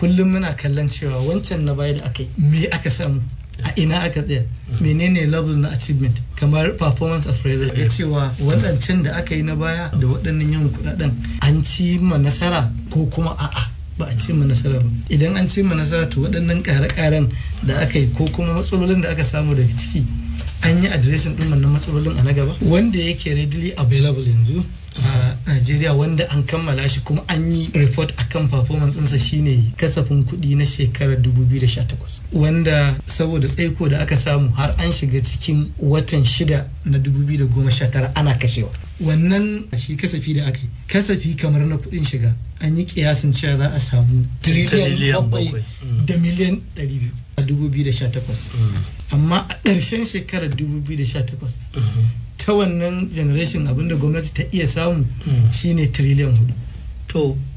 kullum muna kallon cewa wancan na baya da aka yi me aka samu a ina aka tsaya menene level na achievement kamar performance appraisal ya cewa waɗancan da aka yi na baya da waɗannan yawan kuɗaɗen an ci ma nasara ko kuma a'a ba a cimma nasara ba idan an cimma nasara to waɗannan ƙare-ƙaren da aka yi ko kuma matsalolin da aka samu daga ciki an yi adireshin ɗin wannan matsalolin a na gaba wanda yake readily available yanzu a Najeriya wanda an kammala shi kuma an yi report akan performance ɗinsa shine kasafin kuɗi na shekarar 2018 wanda saboda tsaiko da aka samu har an shiga cikin watan shida na 2019 ana kashewa wannan shi kasafi da aka yi kasafi kamar na kuɗin shiga an yi kiyasin cewa za a samu triliyan bakwai da miliyan 200 a 2018 amma a ƙarshen shekarar 2018 ta wannan generation abinda gwamnati ta iya samu shine triliyan hudu to